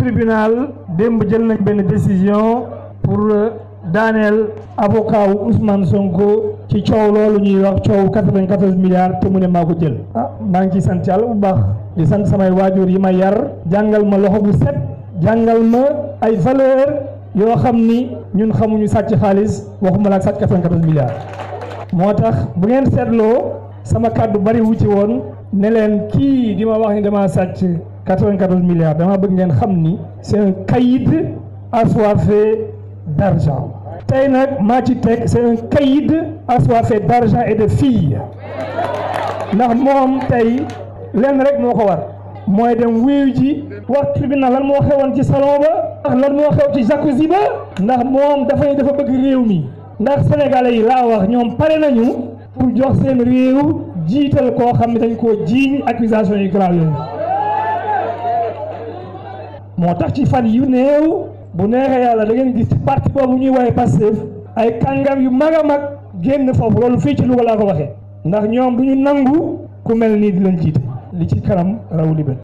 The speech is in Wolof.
tribunal démb jël nañ benn décision pour daaneel avocat wu Ousmane Sonko ci coow loolu ñuy wax coow 94 milliards te mu ne maa ko jël. ah maa ngi ciy sant yàlla bu baax di sant samay waajur yi ma yar jàngal ma loxo bu set jàngal ma ay valeur yoo xam ni ñun xamuñu sàcc xaalis waxuma la ak sàcc 94 milliards. moo tax bu ngeen seetloo sama kàddu bari wu ci woon ne leen kii di ma wax ni dama sàcc 94 milliards dama bëgg ngeen xam ni c'est un caïd assoiffé d'argent tey nag maa ci teg c'est un caïd assoiffé d'argent et de filles ndax moom tey lenn rek moo ko war mooy dem wuyu ji wax tribunal lan moo xewoon ci salon ba ndax lan moo xew ci jacuzzi ba ndax moom dafa dafa bëgg réew mi ndax sénégalais yi laa wax ñoom pare nañu pour jox seen réew jiital koo xam ne dañ koo jiiñ accusation yu grave yooyu moo tax ci fan yu néew bu neexee yàlla da ngeen gis ci parti boobu ñuy woowee Pastef ay kàngam yu mag a mag génn foofu loolu fii ci Louga laa ko waxee ndax ñoom du ñu nangu ku mel nii di leen jiite li ci kanam raw li bët